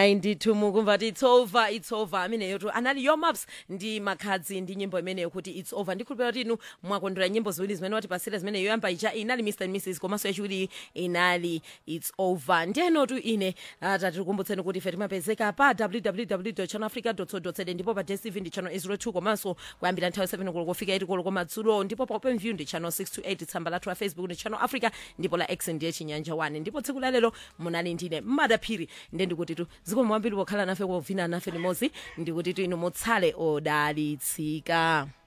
ayi ndithu mukumva ti its over its over ameneyotu anali yomaps ndi makhadzi ndi nyimbo imeneyo kuti its over ndikhulupira kuti inu mwakondwera nyimbo ziwiri zimene watipasira zimene yoyamba ija inali mr and mrs komanso yachiwiri inali its over ndiyenotu ine uh, tatikukumbutseni kuti ife timapezeka pa www channelafrica co za ndipo pa dstv ndi channel 02 komanso kuyambira nthawi 7 koloko kufika 8 koloko madzulo ndipo pa open view ndi channel 628 tsamba lathu la facebook ndi channel africa ndipo la x ndiye chinyanja 1 ndipo tsiku la lero munali ndine madaphiri ndiye ndikuti tu zikomo kwambiri pokhala nafe kovina nafe limodzi ndikuti tu inu mutsale odalitsika